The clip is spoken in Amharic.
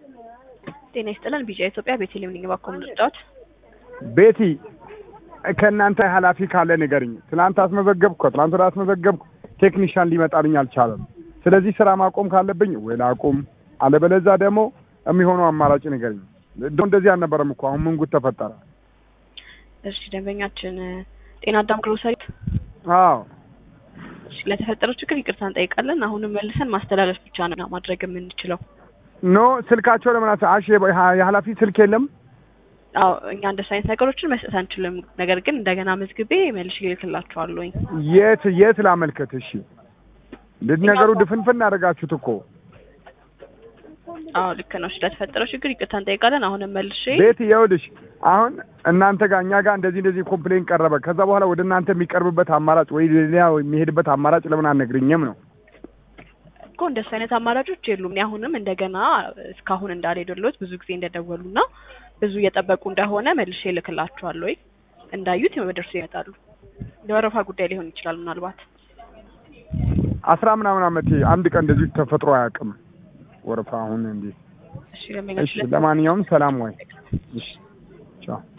ጤና ይስጥልን ቢጫ ኢትዮጵያ ቤተልሔም ነኝ። እባክዎ ምን ልርዳዎት? ቤቲ ከእናንተ ኃላፊ ካለ ንገርኝ። ትናንት አስመዘገብኩ፣ ከትናንት ወዲያ አስመዘገብኩ፣ ቴክኒሻን ሊመጣልኝ አልቻለም። ስለዚህ ስራ ማቆም ካለብኝ ወይ ላቁም፣ አለበለዛ ደግሞ የሚሆነው አማራጭ ንገርኝ። እንደው እንደዚህ አልነበረም እኮ አሁን ምን ጉድ ተፈጠረ? እሺ ደንበኛችን ጤና አዳም ግሮሰሪ አዎ እሺ፣ ለተፈጠረው ችግር ይቅርታ እንጠይቃለን። አሁንም መልሰን ማስተላለፍ ብቻ ነው ማድረግ የምንችለው። ኖ ስልካቸው ለምን አስ አሽ የኃላፊ ስልክ የለም? አዎ እኛ እንደሱ አይነት ነገሮችን መስጠት አንችልም። ነገር ግን እንደገና መዝግቤ መልሼ እልክላችኋለሁኝ። የት የት ላመልከት? እሺ እንደዚህ ነገሩ ድፍንፍን አደረጋችሁት እኮ አዎ ልክ ነው። እሺ ለተፈጠረው ችግር ይቅርታ እንጠይቃለን። አሁንም መልሼ ቤት ይኸውልሽ፣ አሁን እናንተ ጋር እኛ ጋር እንደዚህ እንደዚህ ኮምፕሌን ቀረበ። ከዛ በኋላ ወደ እናንተ የሚቀርብበት አማራጭ ወይ ሌላ የሚሄድበት አማራጭ ለምን አልነግርኝም ነው? እኮ እንደሱ አይነት አማራጮች የሉም። እኔ አሁንም እንደገና እስካሁን እንዳልሄዱልዎት ብዙ ጊዜ እንደደወሉና ብዙ እየጠበቁ እንደሆነ መልሼ እልክላችኋለሁ። ወይ እንዳዩት ደርሶ ይመጣሉ። የወረፋ ጉዳይ ሊሆን ይችላል ምናልባት አስራ ምናምን ዓመቴ አንድ ቀን እንደዚህ ተፈጥሮ አያውቅም ወረፋ። አሁን እንዴ እሺ እሺ፣ ደንበኛችን ለማንኛውም ሰላም ወይ። እሺ ቻው